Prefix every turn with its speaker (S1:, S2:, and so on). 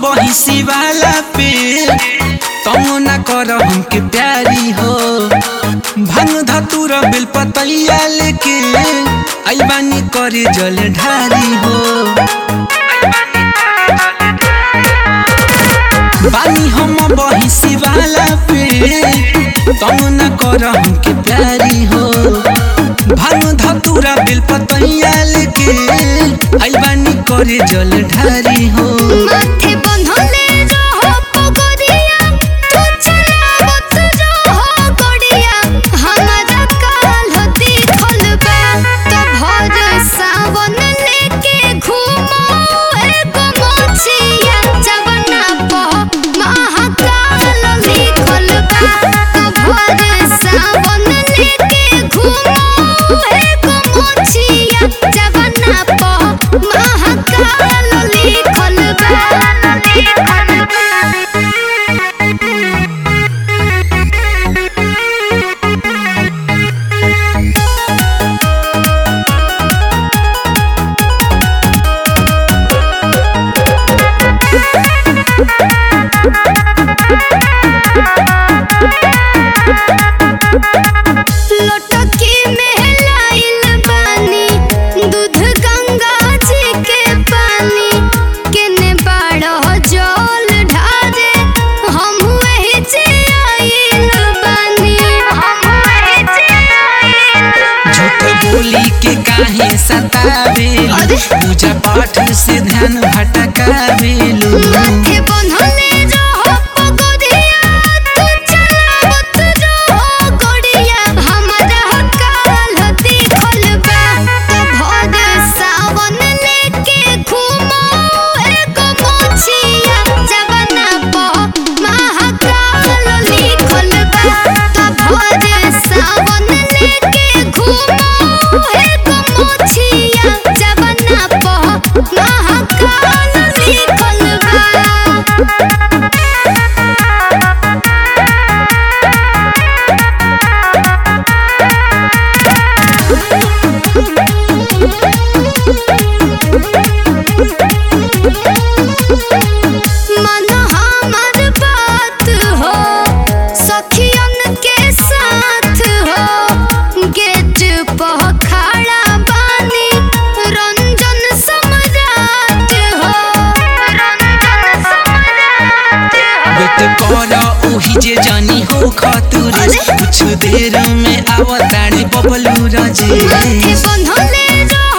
S1: बहिसी वाला पे तुम न कर हमके प्यारी हो भंग धतुर बिल पतैया लेके आई बानी करे जल ढारी हो बानी हम बहिसी वाला पे तुम न कर हमके प्यारी हो भंग धतुरा बिल पतैया लेके आई बानी करे जल ढारी हो
S2: माथे बंधले रहो पगड़िया तू चलावत रहो गड़िया हमारा काल दिखल बा तो भर सावन लेके घूमो एगो मोचिया जवना प महाकाल लिखल बा तो भर सावन लेके घूमो एगो मोचिया जवना प महाकाल लिखल बा लिखल लोटकी में लाइल बानी दूध गंगा जी के पानी केने बाड़ो जल ढारे हम वही जे आइल बानी हम वही जे आइल
S1: झूठ बोली के काहे सतावेलू
S2: अरे!
S1: पूजा पाठ से ध्यान भटकावेलू
S2: माथे बंधले रहो पगड़िया तू चलावत रहो गड़िया हमारा काल दिखल बा तो भर सावन लेके घूमो एगो मोचिया जवना प महाकाल लिखल बा तो भर सावन लेके घूमो एगो मोचिया जवना प महाकाल लिखल बा मन हमर बात हो सखियन के साथ हो गेट पर खड़ा बानी रंजन सम्राट हो रंजन सम्राट हो
S1: बेट कर ओही जे जानी हो खतुरे
S2: अरे!
S1: कुछ देर में आवताड़े बबलू रजे
S2: माथे बंधले रहो